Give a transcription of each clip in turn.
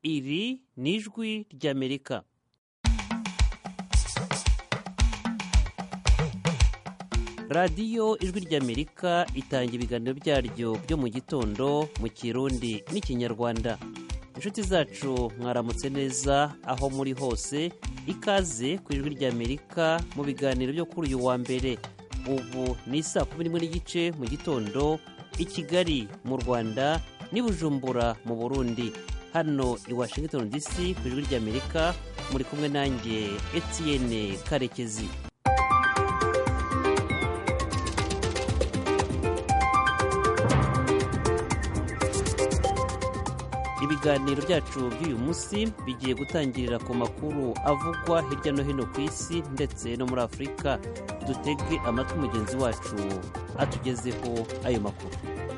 iri ni ijwi ry'amerika radiyo ijwi ry'amerika itanga ibiganiro byaryo byo mu gitondo mu kirundi n'ikinyarwanda inshuti zacu mwaramutse neza aho muri hose ikaze ku ijwi ry'amerika mu biganiro byo kuri uyu wa mbere ubu ni saa kumi n'imwe n'igice mu gitondo i kigali mu rwanda n'i bujumbura mu burundi hano i washington dc ku ijwi ry'amerika muri kumwe nanjye etienne karekezi ibiganiro byacu by'uyu munsi bigiye gutangirira ku makuru avugwa hirya no hino ku isi ndetse no muri afurika dutege amatwi mugenzi wacu atugezeho ayo makuru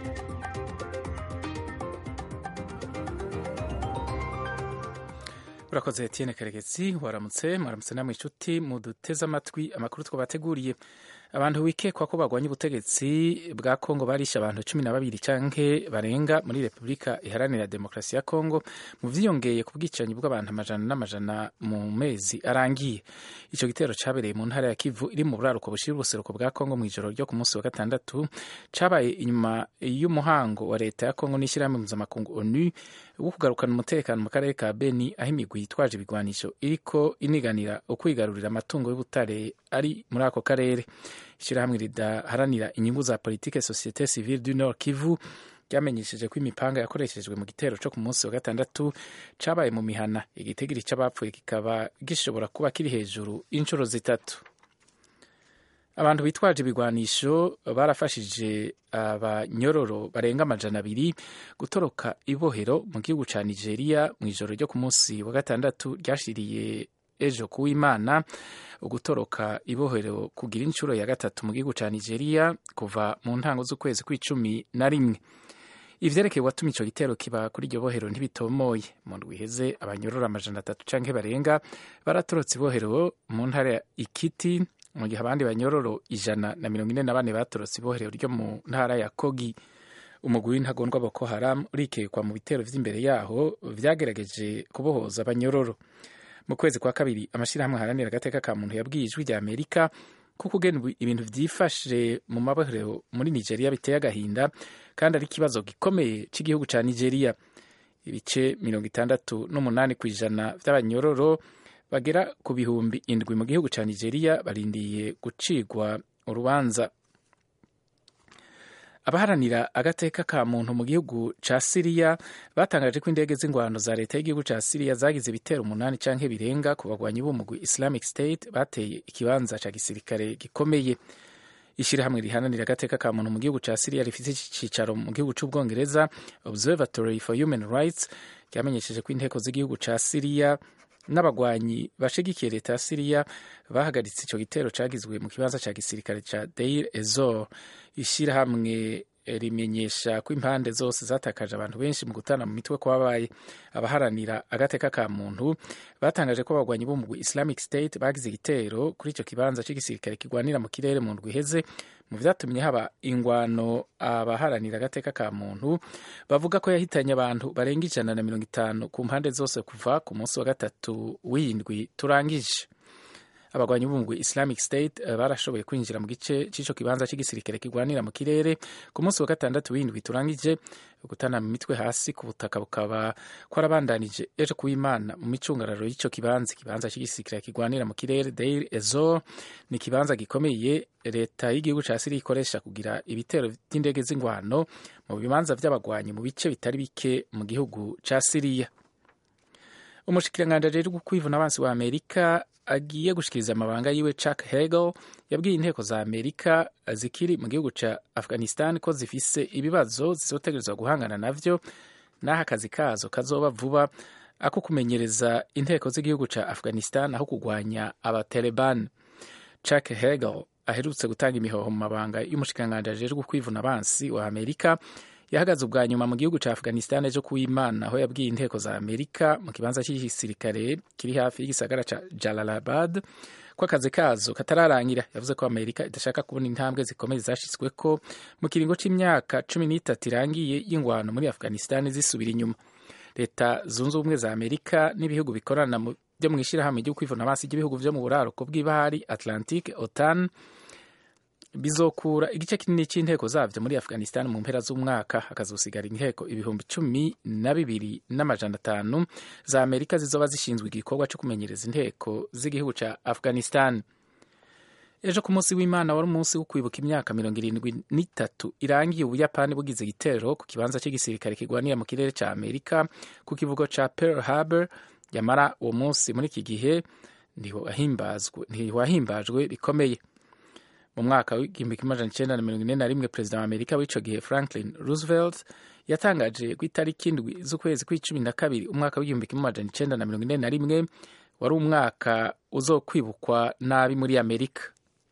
urakoze Etienne karegezi waramutse mwaramutse namwe inshuti muduteze amatwi amakuru twabateguriye abantu wikekwa ko bagwanya ubutegetsi bwa kongo barishe abantu cumi na babiri canke barenga muri repubulika iharanira demokarasi ya kongo mu vyiyongeye ku bwicanyi bw'abantu amajana n'amajana mu mezi arangiye ico gitero cabereye mu ntara ya kivu iri mu buraruko bushira ubuseruko bwa kongo mw'ijoro ryo ku munsi wa gatandatu cabaye inyuma y'umuhango wa leta ya kongo n'ishyirahamwe mpuzamakungu onu wo kugarukana umutekano mu karere ka beni aho imigwi yitwaje ibigwanisho iriko iniganira ukwigarurira amatungo y'ubutare ari muri ako karere ishyirahamwe ridaharanira inyungu za politike societe civile du nord kivu ryamenyesheje ko imipanga yakoreshejwe mu gitero cyo ku munsi wa gatandatu cabaye mu mihana igitigiri c'abapfuye kikaba gishobora kuba kiri hejuru inshuro zitatu abantu bitwaje ibigwanisho barafashije abanyororo barenga amajana abiri gutoroka ibohero mu gihugu ca nigeria mu ijoro ryo ku munsi wa gatandatu ryashiriye ejo kuw'imana ugutoroka ibohero kugira inshuro ya gatatu mu gihugu ca nigeria kuva mu ntango z'ukwezi kw'icumi na rimwe ivyerekeye watumye ico gitero kiba kuri iryo bohero ntibitomoye mu ndwi iheze abanyororo amajana atatu canke barenga baratorotse ibohero mu ntara ya ikiti mu gihe abandi banyororo ijana na mirongo ine na bane batorotse ibohero ryo mu ntara ya kogi umugwi w'intagondwa boko haram urikekwa mu bitero vy'imbere yaho vyagerageje kubohoza abanyororo mu kwezi kwa kabiri amashyirahamwe aharanira agateka ka muntu yabwiye ijwi rya amerika ko kugena ibintu vyifashe mu mabohero muri nigeria biteye agahinda kandi ari ikibazo gikomeye cy'igihugu ca nigeria ibice mirongo itandatu n'umunani ku ijana vy'abanyororo bagera ku bihumbi indwi mu gihugu ca nigeria barindiye gucigwa urubanza abaharanira agateka ka muntu mu gihugu ca siriya batangaje ko indege z'ingwano za leta y'igihugu ca siriya zagize ibitero umunani canke birenga ku bagwanyi b'umugwi islamic state bateye ikibanza ca gisirikare gikomeye ishirahamwe rihananira agateka ka muntu mu gihugu ca siriya rifite icicaro mu gihugu c'ubwongereza observatory for human rights ryamenyesheje ko inteko z'igihugu ca siriya n'abagwanyi bashigikiye leta ya siriya bahagaritse ico gitero cagizwe mu kibanza ca gisirikare ca deir ezor ishirahamwe rimenyesha ko impande zose zatakaje abantu benshi mu gutana mu mitwe kwabaye abaharanira agateka ka muntu batangaje ko abagwanyi b'umugwi islamic state bagize igitero kuri ico kibanza c'igisirikare kigwanira mu kirere mu ndwi iheze mu vyatumye haba ingwano abaharanira agateka ka muntu bavuga ko yahitanye abantu barenga ijana na mirongo itanu ku mpande zose kuva ku munsi wa gatatu w'indwi turangije abagwanyi b'umugwi islamic state barashoboye kwinjira mu gice c'ico kibanza c'igisirikare kigwanira mu kirere ku munsi wa gatandatu w'indwi turangije gutana mu mitwe hasi ku butaka bukaba kwarabandanije ejo kuw'imana mu micungararo y'ico kibanza ikibanza c'igisirikare kigwanira mu kirere deir ezor ni ikibanza gikomeye leta y'igihugu ca siriya ikoresha kugira ibitero vy'indege z'ingwano mu bibanza vy'abagwanyi mu bice bitari bike mu gihugu ca siriya umushikiranganji ajejwe kwivuna abansi wa amerika agiye gushikiriza amabanga yiwe Chuck Hagel yabwiye inteko za Amerika zikiri mu gihugu ca Afghanistan ko zifise ibibazo zizotegerezwa guhangana navyo n'aho akazi kazo kazoba vuba ako kumenyereza inteko z'igihugu ca Afghanistan aho kugwanya abataliban Chuck Hagel aherutse gutanga imihoho mu mabanga y'umushikiranganji ajejwe kwivuna abansi wa Amerika yahagaze ubwa nyuma mu gihugu ca Afghanistan ejo kuw'Imana aho yabwiye inteko za Amerika mu kibanza cy'igisirikare kiri hafi y'igisagara ca Jalalabad ko akazi kazo katararangira yavuze ko Amerika idashaka kubona intambwe zikomeye zashitsweko mu kiringo c'imyaka cumi n'itatu irangiye y'ingwano muri Afghanistan zisubira inyuma leta zunze ubumwe za amerika n'ibihugu bikorana byo mu ishyirahamwe ryo kwivuna amaso ry'ibihugu byo mu buraruko bw'ibahari atlantique otan bizokura igice kinini cy'inteko zabyo muri afghanistan mu mpera z'umwaka hakazosigara inteko ibihumbi cumi na bibiri n'amajana atanu za amerika zizoba zishinzwe igikorwa cyo kumenyereza inteko z'igihugu cya afghanistan ejo ku munsi w'imana wari umunsi wo kwibuka imyaka mirongo irindwi n'itatu irangiye ubuyapani bugize igitero ku kibanza cy'igisirikare kirwanira mu kirere cya amerika ku kivugo cya pearl harbor yamara uwo munsi muri iki gihe ntiwahimbajwe bikomeye mu mwaka w'igihumbi kimwe amajana icyenda na mirongo ine na rimwe perezida wa amerika w'icyo gihe franklin roosevelt yatangaje ku itariki indwi z'ukwezi kw'icumi na kabiri umwaka w'igihumbi kimwe amajana icyenda na mirongo ine na rimwe wari umwaka uzokwibukwa nabi muri amerika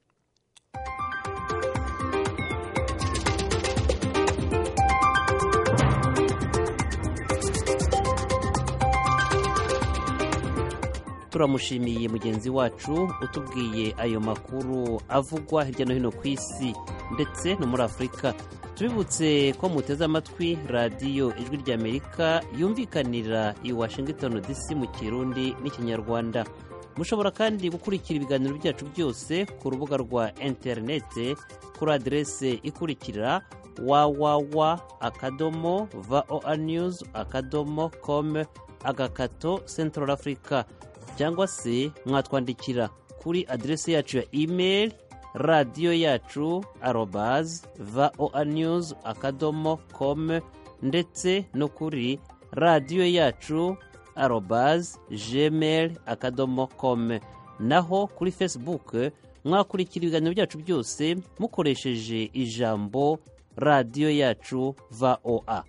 turamushimiye mugenzi wacu utubwiye ayo makuru avugwa hirya no hino ku isi ndetse no muri afurika tubibutse ko muteze amatwi radiyo ijwi ry'amerika yumvikanira i washington dc mu kirundi n'ikinyarwanda mushobora kandi gukurikira ibiganiro byacu byose ku rubuga rwa interinete kuri aderese ikurikira wawawa akadomo voa news akadomo com agakato central africa cyangwa se mwatwandikira kuri aderesi yacu ya imeri radiyo yacu arobazi voa news akadomo com ndetse no kuri radiyo yacu arobazi gmail akadomo com naho kuri facebook mwakurikira ibiganiro byacu byose mukoresheje ijambo radiyo yacu voa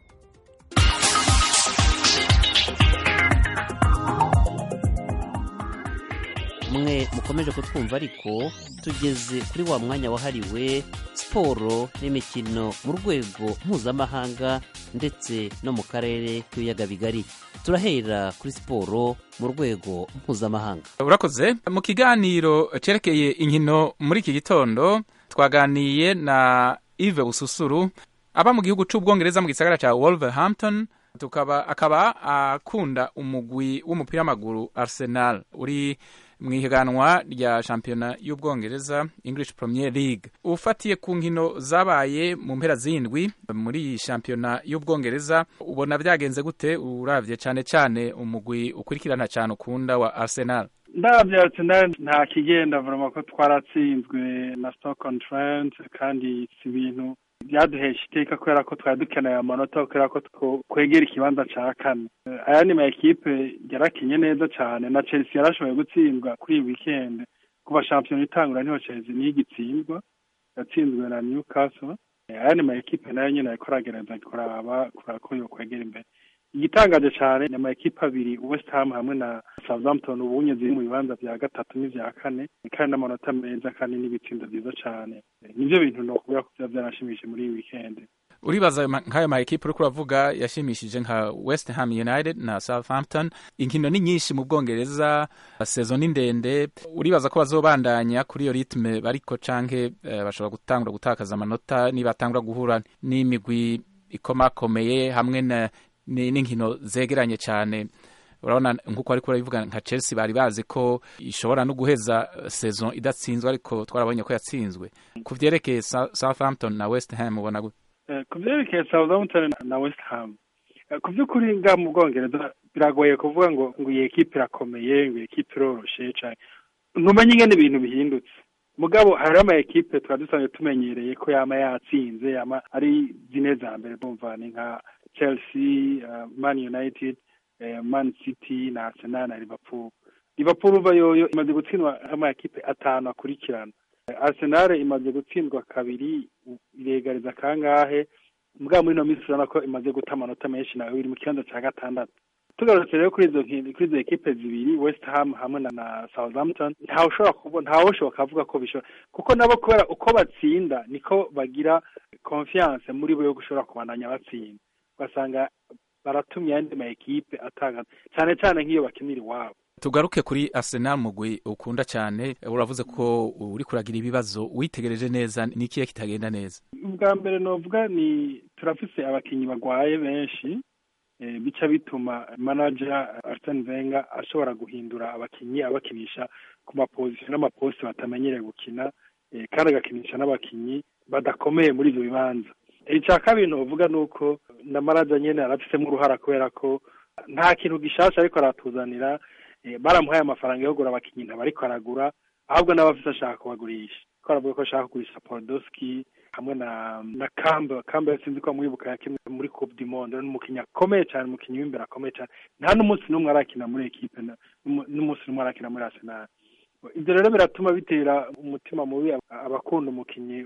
mwe mukomeje kutwumva ariko tugeze kuri wa mwanya wahariwe siporo n'imikino mu rwego mpuzamahanga ndetse no mu karere k'ibiyaga bigari turahera kuri siporo mu rwego mpuzamahanga urakoze mu kiganiro cyerekeye inkino muri iki gitondo twaganiye na Yves bususuru aba mu gihugu cy'ubwongereza mu gisagara cya wolverhampton tukaba akaba akunda umugwi w'umupira w'amaguru arsenal uri mu ihiganwa rya shampiyona y'ubwongereza english premier league ufatiye ku nkino zabaye mu mpera z'indwi muri iyi shampiyona y'ubwongereza ubona byagenze gute urabye cyane cyane umugwi ukurikirana cyane ukunda wa arsenal ndabyo arsenal nta kigenda vuba ko twaratsinzwe na stoke on trent kandi si ibintu byaduhesha iteka kubera ko twari dukeneye amanota kubera ko kwegera ikibanza cya kane aya ni ekipe yarakinye neza cyane na chelsea yarashoboye gutsindwa kuri iyi weekend kuva shampiyona itangura niho chelsea niyo igitsindwa yatsinzwe na newcastle aya ni ekipe nayo nyine ariko aragerageza kuraba kuraba ko yokwegera imbere igitangaje cyane ni amakipe abiri west ham hamwe na southampton ubunye ziri mu bibanza bya gatatu n'ibya kane kandi n'amanota meza kandi n'ibitsindo byiza cyane nibyo bintu nokubwira ko byaba byanashimishije muri iyi weekend uribaza nk'ayo ma ekipe uriko uravuga yashimishije nka west ham united na southampton inkino ni nyinshi mu bwongereza sezo ni ndende uribaza ko bazobandanya kuri iyo ritme bariko canke uh, bashobora gutangura gutakaza amanota nibatangura guhura n'imigwi ikomakomeye hamwe na n'inkino zegeranye cyane urabona nk'uko ariko urabivuga nka chelsea bari bazi ko ishobora no guheza saison idatsinzwe ariko twarabonye ko yatsinzwe ku byerekeye southampton na west ham ubona gute ku byerekeye southampton na west ham ku by'ukuri nga mu bwongereza biragoye kuvuga ngo ngo iyi ekipe irakomeye ngo iyi ekipe iroroshe cyane ntumenye ingene ibintu bihindutse mugabo hari ama ekipe twari dusanzwe tumenyereye ko yama yatsinze yama ari zine za mbere bumva ni nka chelsea uh, man united uh, man city na arsenal na liverpool liverpool uva yoyo imaze gutsindwa ama ekipe atanu akurikirana uh, arsenal imaze gutsindwa kabiri iregariza kangahe mbwa muri ino minsi urabona ko imaze guta amanota menshi nawe iri mu kibanza cya gatandatu tugarutse rero kuri izo kuri izo ekipe zibiri west ham hamwe na, na southampton ntawe ushobora kubona ntawe ushoboka avuga ko bishobora kuko nabo kubera uko batsinda niko bagira confiance muri bo yo gushobora kubandanya batsinda ugasanga baratumye ayandi ma ekipe atanga cyane cyane nk'iyo bakinira iwabo tugaruke kuri arsenal mugwi ukunda cyane uravuze ko uri kuragira ibibazo witegereje neza ni ikihe kitagenda neza ubwa mbere novuga ni turafise abakinnyi bagwaye benshi bica bituma manager Arsene Wenger ashobora guhindura abakinnyi abakinisha ku mapozisiyo n'amaposite batamenyereye gukina kandi agakinisha n'abakinnyi badakomeye muri ibyo bibanza icya kabiri novuga ni uko na manager nyine arafisemo uruhara kubera ko nta kintu gishasha ariko aratuzanira baramuhaye amafaranga yo kugura abakinnyi ntabariko aragura ahubwo n'abafite ashaka kubagurisha ko aravuga ko ashaka kugurisha Podolski hamwe na na Campbell Campbell sinzi ko mwibuka yakimwe muri Coupe du Monde n'umukinnyi akomeye cyane umukinnyi w'imbere akomeye cyane nta n'umunsi n'umwe arakina muri equipe n'umunsi n'umwe arakina muri Arsenal ibyo rero biratuma bitera umutima mubi abakunda umukinnyi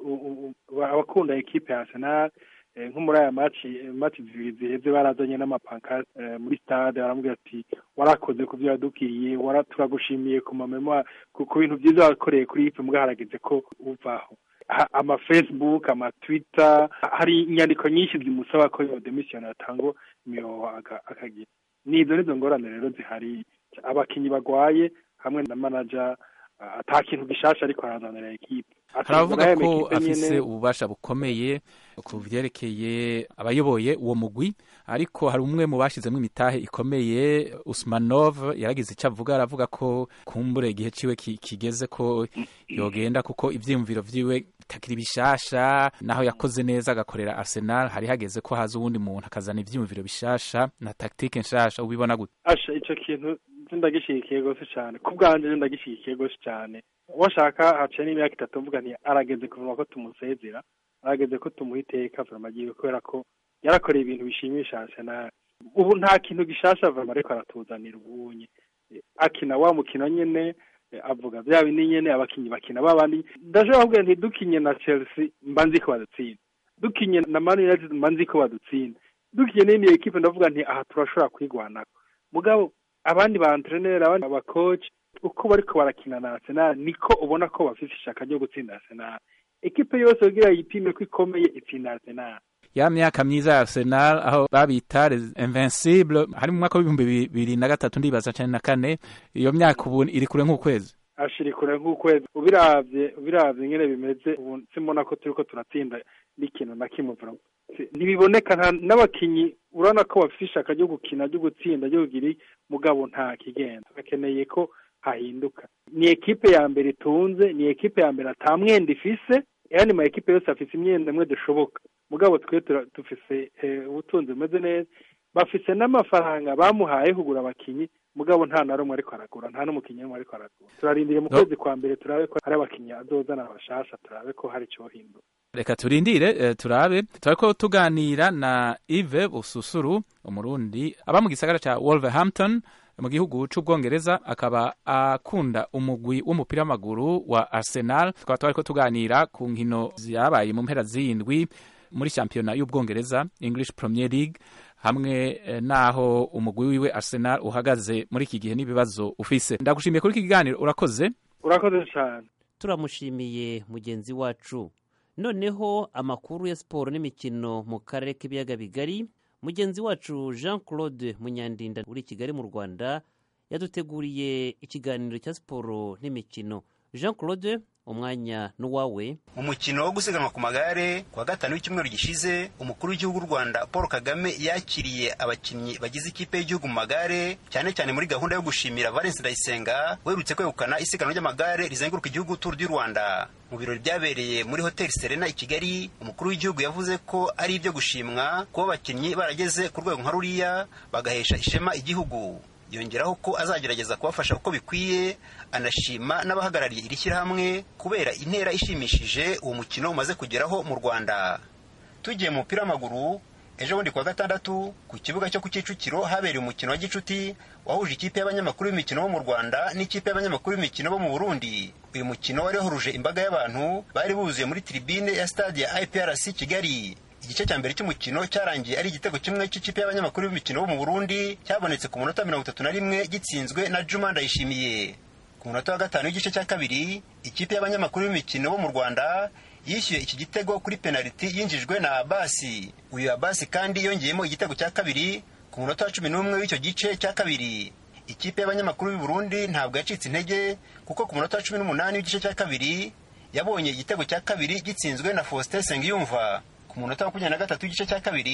abakunda equipe ya Arsenal nko muri aya maci maci zibiri ziheze barazanye n'amapankarte muri stade baramubwira ati warakoze ku byo wadukiriye turagushimiye ku mamemo ku bintu byiza wakoreye kuri ipe mbwa harageze ko uvaho ama facebook ama twitter hari inyandiko nyinshi zimusaba ko iyo demission atanga imihoho akagira nizo nizo ngorane rero zihari abakinnyi bagwaye hamwe na manager ata kintu gishasha ariko arazanira ekipe haravuga ko afise ububasha bukomeye ku vyerekeye abayoboye uwo mugwi ariko hari umwe mu bashizemo imitahe ikomeye Usmanov yaragize icyo avuga aravuga ko kumbure igihe ciwe kigeze ko yogenda kuko ivyiyumviro vyiwe bitakiri bishasha naho yakoze neza agakorera Arsenal hari hageze ko haza uwundi muntu akazana ivyiyumviro bishasha na tactique nshasha ubibona gute asha ico kintu ndagishigikiye gose cyane ku bwanje ndagishigikiye gose cyane washaka haciye n'imyaka itatu mvuga nti arageze kuvuga ko tumusezera arageze ko tumuha iteka vrama agiye kubera ko yarakoreye ibintu bishimisha Arsenal ubu nta kintu gishasha vrama ariko aratuzanira ubunye akina wa mukino nyene avuga vya bindi nyene abakinyi bakina babandi ndashobora kuvuga nti dukinye na Chelsea mba nzi ko badutsinda dukinye na Man United mba nzi ko badutsinda dukinye n'indi ekipe ndavuga nti aha turashobora kwigwanako mugabo abandi ba entraîneur abandi ba coach uko bariko barakina na Arsenal niko ubona ko bafite ishaka ryo gutsinda Arsenal ekipe yose kugira yipime ko ikomeye itsinda Arsenal ya myaka myiza ya Arsenal aho babita invincible hari mu mwaka w'ibihumbi bibiri na gatatu ndibaza cyane na kane iyo myaka ubu iri kure nk'ukwezi ashiri kure nk'ukwezi ubiravye ubiravye nyene bimeze ubu simbona ko turiko turatsinda n'ikintu na kimwe ntibiboneka n'abakinyi urabona ko bafite ishaka ryo gukina ryo gutsinda ryo kugira mugabo nta kigenda bakeneye ko hahinduka ni ekipe ya mbere itunze ni ekipe ya mbere ata mwenda ifise yani ma ekipe yose afise imyenda imwe dushoboka mugabo twe dufise ubutunzi bumeze neza bafise n'amafaranga bamuhaye kugura abakinyi mugabo nta na rumwe ariko aragura nta n'umukinnyi n'umwe ariko aragura turarindiriye mu kwezi kwa mbere turabe ko hari abakinnyi azozana abashasha turabe ko hari icyo hindura reka turindire turabe turako tuganira na Yves Bususuru umurundi aba mu gisagara ca Wolverhampton mu gihugu c'ubwongereza akaba akunda umugwi w'umupira w'amaguru wa Arsenal tukaba twariko tuganira ku nkino zabaye mu mpera z'indwi muri shampiyona y'ubwongereza English Premier League hamwe naho umugwi wiwe Arsenal uhagaze muri iki gihe n'ibibazo ufise ndagushimiye kuri iki kiganiro urakoze urakoze cyane turamushimiye mugenzi wacu noneho amakuru ya siporo n'imikino mu karere k'ibiyaga bigari mugenzi wacu jean claude munyandinda uri i kigali mu rwanda yaduteguriye ikiganiro cya siporo n'imikino jean claude umwanya n'uwawe mu mukino wo gusiganwa ku magare ku wa gatanu w'icyumweru gishize umukuru w'igihugu w'u rwanda paul kagame yakiriye abakinnyi bagize ikipe y'igihugu mu magare cyane cyane muri gahunda yo gushimira valence ndayisenga werutse kwegukana isiganwa ry'amagare rizenguruka igihugu turu du rwanda mu birori byabereye muri hoteli serena i kigali umukuru w'igihugu yavuze ko ari ibyo gushimwa kuba abakinnyi barageze ku rwego nka ruriya bagahesha ishema igihugu yongeraho ko azagerageza kubafasha uko bikwiye anashima n'abahagarariye iri shyirahamwe kubera intera ishimishije uwo mukino umaze kugeraho mu rwanda tugiye mu mupira w'amaguru ejo bundi kuwa gatandatu ku kibuga cyo ku kicukiro habereye umukino wa gicuti wahuje ikipe y'abanyamakuru b'imikino bo mu rwanda n'ikipe y'abanyamakuru b'imikino bo mu burundi uyu mukino wari wahuruje imbaga y'abantu bari buzuye muri tribune ya stade ya iprc kigali igice cya mbere cy'umukino cyarangiye ari igitego kimwe cy'ikipe y'abanyamakuru b'imikino bo mu burundi cyabonetse ku munota mirongo itatu na rimwe gitsinzwe na juma ndayishimiye ku munota wa gatanu w'igice cya kabiri ikipe y'abanyamakuru b'imikino bo mu rwanda yishyuye iki gitego kuri penaliti yinjijwe na abasi uyu abasi kandi yongeyemo igitego cya kabiri ku munota wa cumi n'umwe w'icyo gice cya kabiri ikipe y'abanyamakuru b'i burundi ntabwo yacitse intege kuko ku munota wa cumi n'umunani w'igice cya kabiri yabonye igitego cya kabiri gitsinzwe na faustin sengiyumva ku munota wa makumyabiri na gatatu w'igice cya kabiri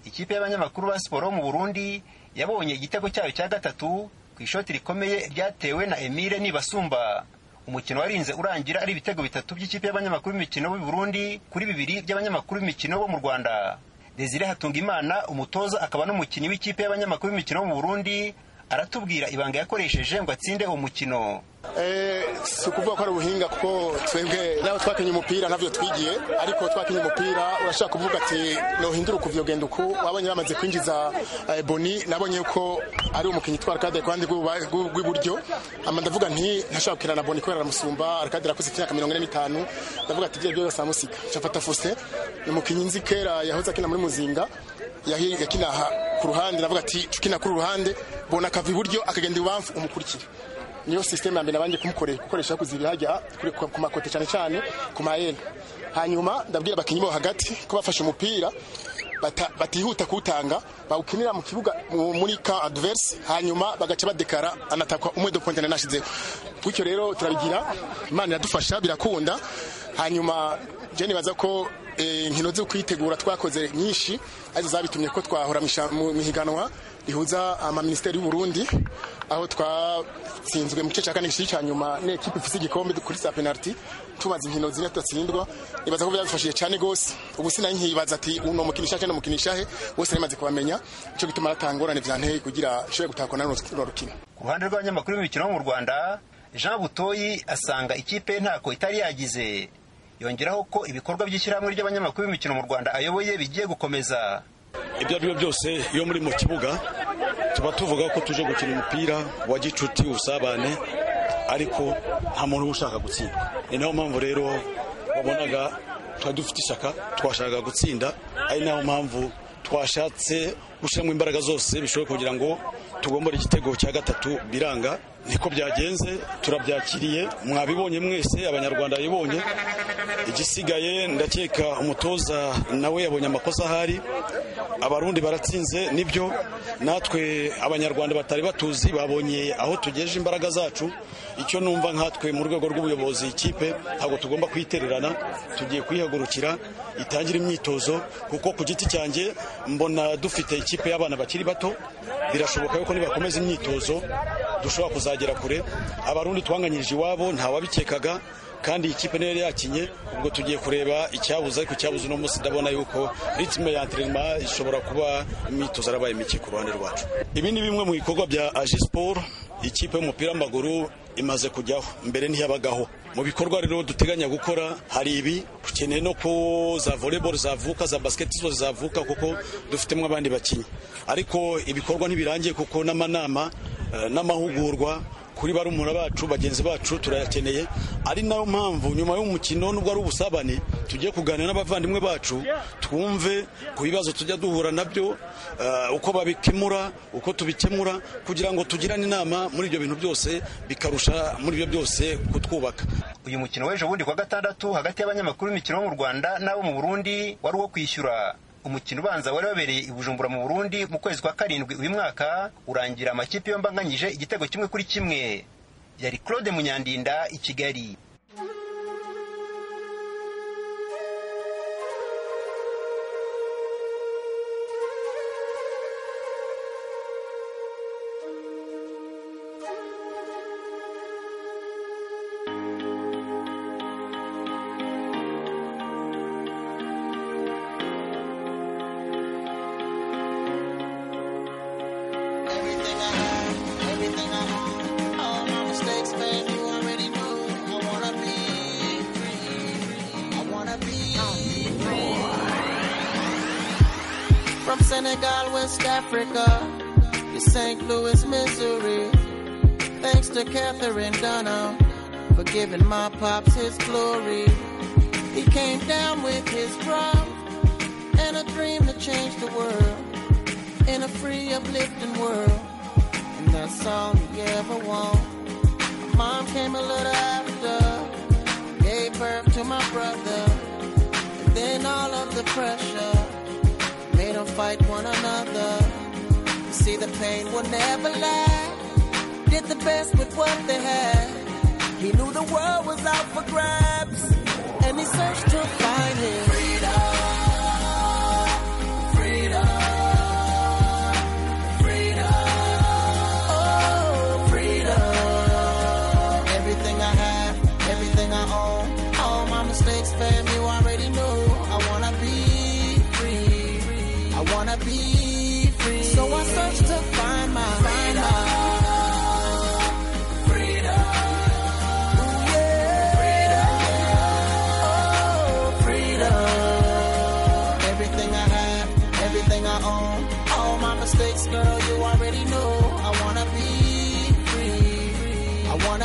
ikipe y'abanyamakuru ba siporo mu burundi yabonye igitego cyayo cya gatatu ku ishoti rikomeye ryatewe na emile nibasumba umukino warinze urangira ari ibitego bitatu by'ikipe y'abanyamakuru b'imikino b'i burundi kuri bibiri by'abanyamakuru b'imikino bo mu rwanda desire hatungimana umutoza akaba n'umukinnyi w'ikipe y'abanyamakuru b'imikino bo mu burundi aratubwira ibanga yakoresheje ngo atsinde uwo mukino si ukuvuga ko ari ubuhinga kuko twebwe nawe twakinye umupira ntabyo twigiye ariko twakinye umupira urashaka kuvuga ati nohindura ukuva iyo genda uku wabonye bamaze kwinjiza boni nabonye ko ari umukinnyi utwara kade ku ruhande rw'iburyo ama ndavuga nti ntashaka gukina na boni kubera aramusumba arakade arakuze imyaka mirongo ine n'itanu ndavuga ati ibyo byose amusika nshafata fuse ni umukinnyi nzi kera yahoze akina muri muzinga yakina ku ruhande ndavuga ati ukina kuri ruhande bona akava iburyo akagenda ibubamfu umukurikira niyo sisiteme ya mbere nabanje gukoresha kuziba hajya ku makote cyane cyane ku mayeri hanyuma ndabwira abakinnyi bo hagati ko bafashe umupira batihuta kuwutanga bawukinira mu kibuga muri ka adverse hanyuma bagaca badekara anatakwa umwe do pointe nashizeho gutyo rero turabigira imana iradufasha birakunda hanyuma je nibaza ko inkino zo kwitegura twakoze nyinshi arizo zabitumye ko twahora mu mihiganwa rihuza amaministeri y'u Burundi aho twatsinzwe mu gice cya kane cya nyuma n'ekipe ifite igikombe kuri sa penalty tumaze inkino zine tudatsindwa nibaza ko byadufashije cyane gose ubu sinari nkibaza ati uno mukinisha cyane mukinisha he bose namaze kubamenya ico gituma ratangorane vyanteye kugira ishobore gutakwa na runo rukino ku ruhande rw'abanyamakuru b'imikino mu Rwanda Jean Butoyi asanga ikipe ntako itari yagize yongeraho ko ibikorwa by'ishyirahamwe ry'abanyamakuru b'imikino mu Rwanda ayoboye bigiye gukomeza ibyo ari byo byose iyo muri mu kibuga tuba tuvuga ko tuje gukina umupira wa gicuti usabane ariko nta muntu uba ushaka gutsinda ni nayo mpamvu rero wabonaga twari dufite ishyaka twashakaga gutsinda ari nayo mpamvu twashatse gushyiramo imbaraga zose bishoboka kugira ngo tugombore igitego cya gatatu biranga niko byagenze turabyakiriye mwabibonye mwese abanyarwanda babibonye igisigaye ndakeka umutoza nawe yabonye amakosa ahari abarundi baratsinze nibyo natwe abanyarwanda batari batuzi babonye aho tugejeje imbaraga zacu icyo numva nkatwe mu rwego rw'ubuyobozi ikipe ntabwo tugomba kuyitererana tugiye kuyihagurukira itangira imyitozo kuko ku giti cyanjye mbona dufite ikipe y'abana bakiri bato birashoboka yuko nibakomeza imyitozo dushobora kuzagera kure abarundi twanganyirije iwabo ntawabikekaga kandi ikipe niyo yari yakinye ubwo tugiye kureba icyabuze ariko icyabuze uno munsi ndabona yuko ritime ya enterinema ishobora kuba imyitozo arabaye mike ku ruhande rwacu ibi ni bimwe mu bikorwa bya aji siporo ikipe y'umupira w'amaguru imaze kujyaho mbere ntiyabagaho mu bikorwa rero duteganya gukora hari ibi dukeneye no ko za volleyball zavuka za basketball zavuka kuko dufitemo abandi bakinnyi ariko ibikorwa ntibirangiye kuko n'amanama n'amahugurwa kuri barumuna bacu bagenzi bacu turayakeneye ari nayo mpamvu nyuma y'umukino nubwo ari ubusabane tugiye kuganira n'abavandimwe bacu twumve ku bibazo tujya duhura nabyo uko babikemura uko tubikemura kugira ngo tugirane inama muri ibyo bintu byose bikarusha muri ibyo byose kutwubaka uyu mukino w'ejo bundi kwa gatandatu hagati y'abanyamakuru b'imikino bo mu rwanda n'abo mu burundi wari uwo kwishyura umukino ubanza wari wabereye i bujumbura mu burundi mu kwezi kwa karindwi uyu mwaka urangira amakipe yombi anganyije igitego kimwe kuri kimwe yari claude munyandinda i kigali From Senegal, West Africa, to St. Louis, Missouri. Thanks to Catherine Dunham for giving my pops his glory. He came down with his drum and a dream to change the world in a free, uplifting world. And that's all he ever wanted. Mom came a little after, gave birth to my brother, and then all of the pressure made them fight one another. You see, the pain will never last. Did the best with what they had. He knew the world was out for grabs, and he searched to find his freedom. Freedom.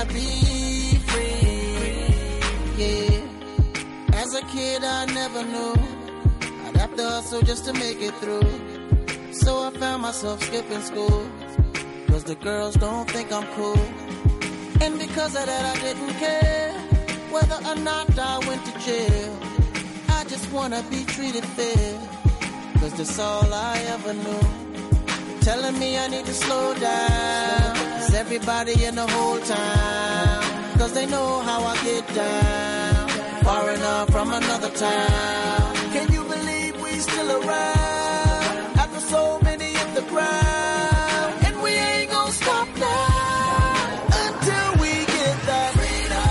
be free. Yeah. As a kid, I never knew I'd have to hustle just to make it through. So I found myself skipping school. Cause the girls don't think I'm cool. And because of that, I didn't care whether or not I went to jail. I just wanna be treated fair. Cause that's all I ever knew. Telling me I need to slow down. Cause everybody in the whole town. Cause they know how I get down. Far enough from another town. Can you believe we still around? After so many hit the ground. And we ain't gonna stop now. Until we get that freedom.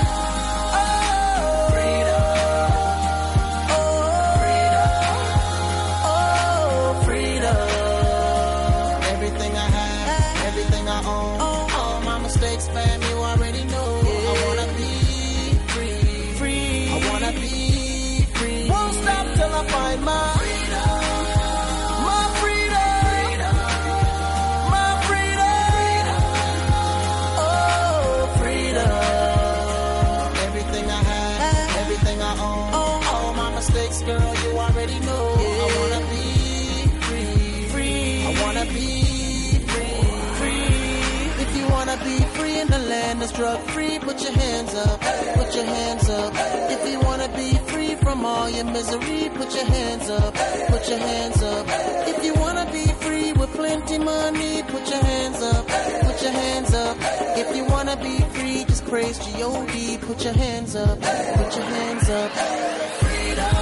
Oh, freedom. Oh, freedom. Everything I have, everything I own, all my mistakes, fam, you already know. I wanna be free, free. I wanna be free. Won't stop till I find my freedom, my freedom, my freedom. Oh, freedom. Everything I have, everything I own, all my mistakes, girl, you already know. I wanna be free, free. I wanna be free, free. If you wanna be free in the land that's drug free, put your hands up, put your hands up. If you wanna be free from all your misery, put your hands up, put your hands up. If you wanna be free with plenty money, put your hands up, put your hands up. If you wanna be free, just praise G-O-D, put your hands up, put your hands up. Freedom.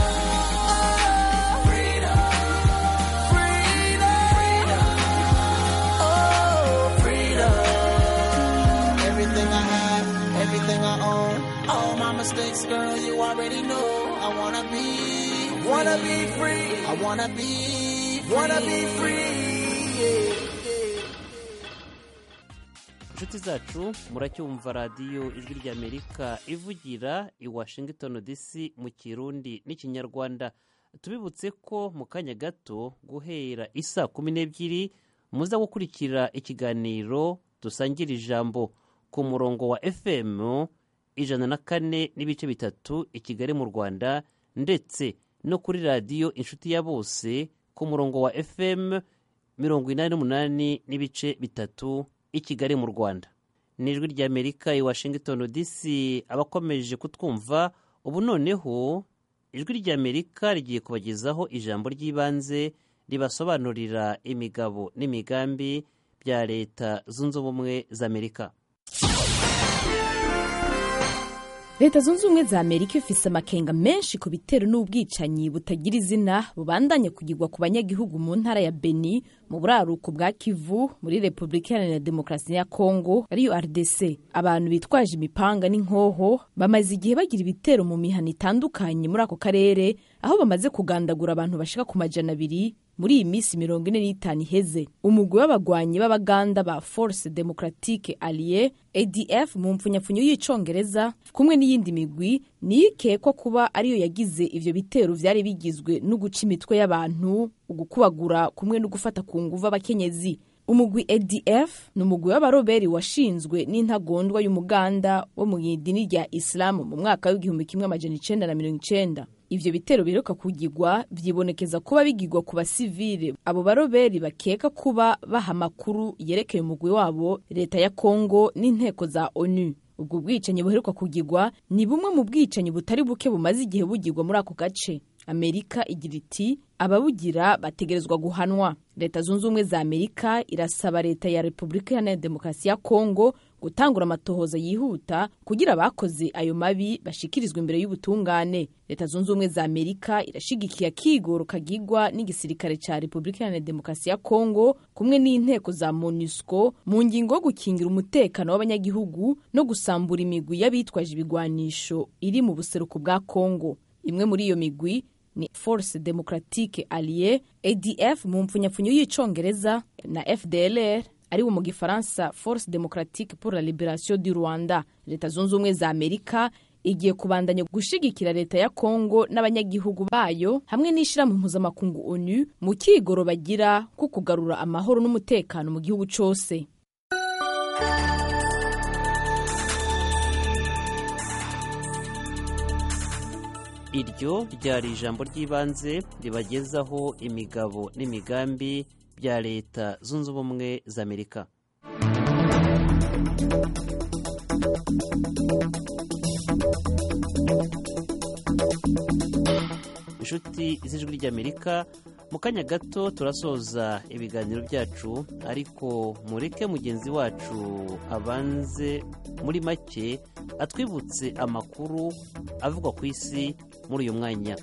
Oh, freedom. Everything I have, everything I own, all my mistakes, girl, you already know. I wanna be, wanna be free. I wanna be, wanna be free. Yeah, yeah. inshuti zacu muracyumva radiyo ijwi ry'amerika ivugira i washington dc mu kirundi n'ikinyarwanda tubibutse ko mu kanya gato guhera isa kumi n'ebyiri muza gukurikira ikiganiro dusangira ijambo ku murongo wa fm ijana na kane n'ibice bitatu i kigali mu rwanda ndetse no kuri radiyo inshuti ya bose ku murongo wa fm mirongo inani n'umunani n'ibice bitatu i kigali mu rwanda ni ijwi ry'amerika i washington dc abakomeje kutwumva ubu noneho ijwi ry'amerika rigiye kubagezaho ijambo ry'ibanze ribasobanurira imigabo n'imigambi bya leta zunze ubumwe za amerika leta zunze ubumwe za amerika ifise amakenga menshi ku bitero n'ubwicanyi butagira izina bubandanye kugirwa ku banyagihugu mu ntara ya beni mu buraruko bwa kivu muri repubulika iharanira demokarasi ya kongo ariyo rdc abantu bitwaje imipanga n'inkoho bamaze igihe bagira ibitero mu mihana itandukanye muri ako karere aho bamaze kugandagura abantu bashika ku majana abiri muri iyi minsi mirongo ine n'itanu iheze umugwi w'abagwanyi b'abaganda ba force democratique allié adf mu mpfunyapfunyo y'icongereza kumwe n'iyindi migwi niyo ikekwa kuba ariyo yagize ivyo bitero vyari bigizwe no guca imitwe y'abantu ugukubagura kumwe no gufata ku nguvu abakenyezi umugwi adf ni umugwi w'abaroberi washinzwe n'intagondwa y'umuganda wo mu idini rya isilamu mu mwaka w'igihumbi kimwe amajana icenda na mirongo icenda ivyo bitero biheruka kugirwa vyibonekeza kuba bigirwa ku basivile abo baroberi bakeka kuba baha amakuru yerekeye umugwi wabo leta ya kongo n'inteko za onu ubwo bwicanyi buheruka kugirwa ni bumwe mu bwicanyi butari buke bumaze igihe bugirwa muri ako gace amerika igira iti ababugira bategerezwa guhanwa leta zunze ubumwe za amerika irasaba leta ya repubulika iharanira demokarasi ya kongo gutangura amatohoza yihuta kugira abakoze ayo mabi bashikirizwa imbere y'ubutungane leta zunze ubumwe za amerika irashigikiye akigoro kagigwa n'igisirikare cya repubulika iharanira demokarasi ya kongo kumwe n'inteko za monusco mu ngingo yo gukingira umutekano w'abanyagihugu no gusambura imigwi y'abitwaje ibigwanisho iri mu buseruko bwa kongo imwe muri iyo migwi ni force democratique allié adf mu mpfunyapfunyo y'icongereza na fdlr ari wo mu gifaransa force democratique pour la liberation du rwanda leta zunze ubumwe za amerika igiye kubandanya gushigikira leta ya kongo n'abanyagihugu bayo hamwe n'ishyirahamwe mpuzamakungu onu mu kigoro bagira ko kugarura amahoro n'umutekano mu gihugu cyose iryo ryari ijambo ry'ibanze ribagezaho imigabo n'imigambi bya leta zunze ubumwe za amerika inshuti z'ijwi ry'amerika mu kanya gato turasoza ibiganiro byacu ariko mureke mugenzi wacu abanze muri make atwibutse amakuru avugwa ku isi muri uyu mwanya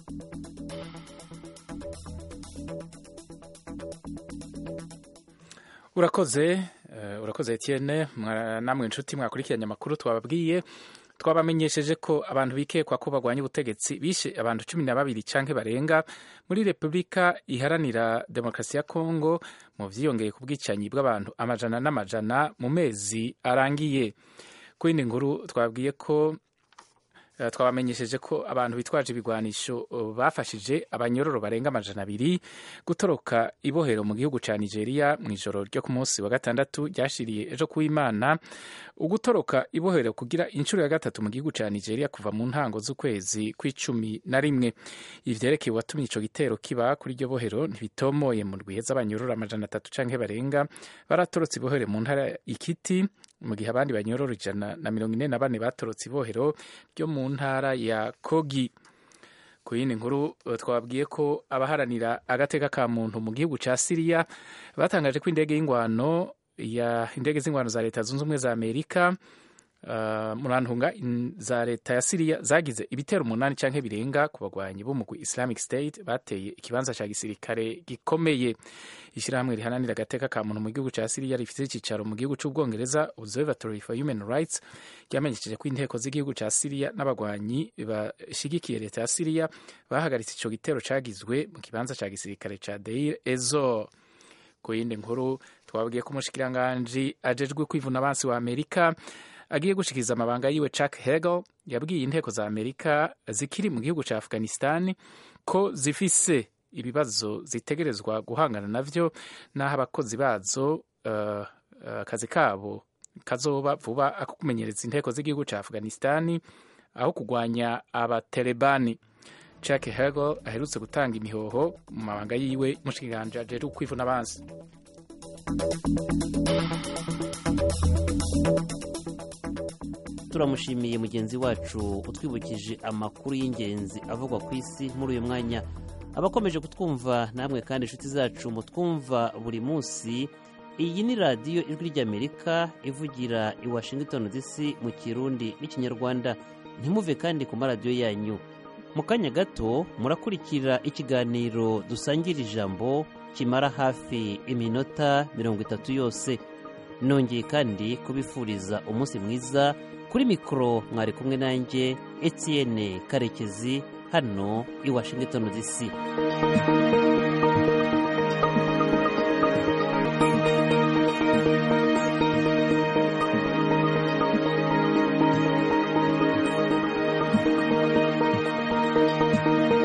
urakoze urakoze Etienne namwe inshuti mwakurikiranye amakuru twababwiye twabamenyesheje ko abantu bikekwa ko barwanya ubutegetsi bishe abantu cumi na babiri canke barenga muri repubulika iharanira demokarasi ya kongo mu vyiyongeye ku bwicanyi bw'abantu amajana n'amajana mu mezi arangiye ku yindi nkuru twabwiye ko twabamenyesheje ko abantu bitwaje ibigwanisho bafashije abanyororo barenga amajana abiri gutoroka ibohero mu gihugu cya nigeria mu ijoro ryo ku munsi wa gatandatu ryashiriye ejo kuw'imana ugutoroka ibohero kugira inshuro ya gatatu mu gihugu cya nigeria kuva mu ntango z'ukwezi kw'icumi na rimwe ivyerekeye uwatumye ico gitero kiba kuri iryo bohero ntibitomoye mu ndwihe z'abanyororo amajana atatu canke barenga baratorotse ibohero mu ntara ikiti mu gihe abandi banyororo ijana na mirongo ine na bane batorotse ibohero ryo mu ntara ya kogi ku yindi nkuru twabwiye ko abaharanira agateka ka muntu mu gihugu cya siriya batangaje ko indege y'ingwano ya indege z'ingwano za leta zunze ubumwe za amerika Uh, murantunga za leta ya siriya zagize ibitero umunani canke birenga ku bagwanyi b'umugwi islamic state bateye ikibanza ca gisirikare gikomeye ishyirahamwe rihananira agateka ka muntu mu gihugu ca siriya rifite icicaro mu gihugu c'ubwongereza observatory for human rights ryamenyesheje ko inteko z'igihugu ca siriya n'abagwanyi bashigikiye leta ya siriya bahagaritse ico gitero cagizwe mu kibanza ca gisirikare ca deir ezor ku yindi nkuru twabwiye ko umushikiranganji ajejwe kwivuna abansi wa amerika agiye gushikiriza amabanga yiwe Chuck Hagel yabwiye inteko za Amerika zikiri mu gihugu ca Afghanistan ko zifise ibibazo zitegerezwa guhangana navyo naho abakozi bazo akazi uh, uh, kabo kazoba vuba ako kumenyereza inteko z'igihugu ca Afghanistan aho kugwanya abatalebani Chuck Hagel aherutse gutanga imihoho mu mabanga yiwe mushikiranje ajejwe kwivuna abansi turamushimiye mugenzi wacu utwibukije amakuru y'ingenzi avugwa ku isi muri uyu mwanya abakomeje kutwumva namwe kandi inshuti zacu mutwumva buri munsi iyi ni radiyo ijwi ry'amerika ivugira i washington dc mu kirundi n'ikinyarwanda ntimuve kandi ku maradiyo yanyu mu kanya gato murakurikira ikiganiro dusangira ijambo kimara hafi iminota mirongo itatu yose nongeye kandi kubifuriza umunsi mwiza kuri mikoro mwari kumwe nanjye etienne karekezi hano i washington dc thank you